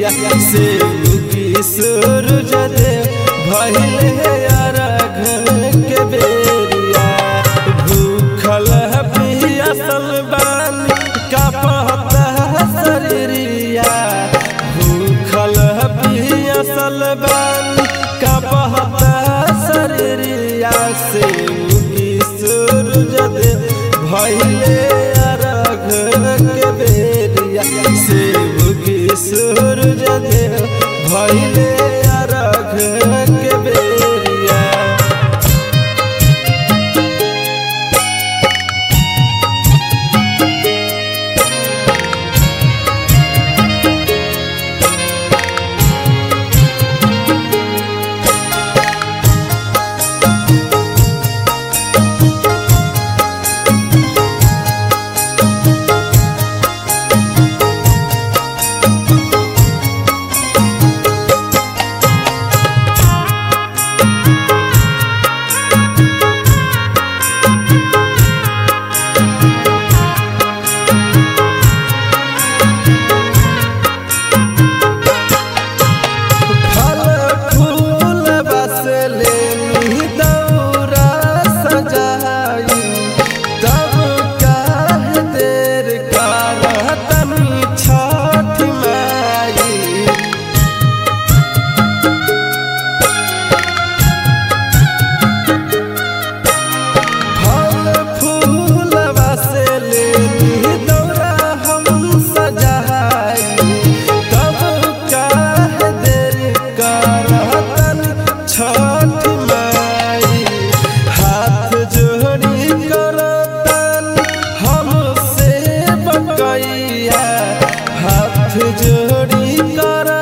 बेरिया से उगी सूरज दे भइले अरघ के बेरिया भूखल पियासल बानी कापता शरीरिया भूखल पियासल बानी कापता शरीरिया से उगी सूरज दे भइले अरघ के बेरिया से उगी सूरज दे भइले अरघ के बेरिया फल फूल बस लेनी दौरा सजाई तब काहे देर करतनी छठ माई फल फूल बस लेनी दौरा हम सजाई तब काहे देर करतन छठ माई हाथ जोड़ी करतन हमसे बकैया हाथ जोड़ी कर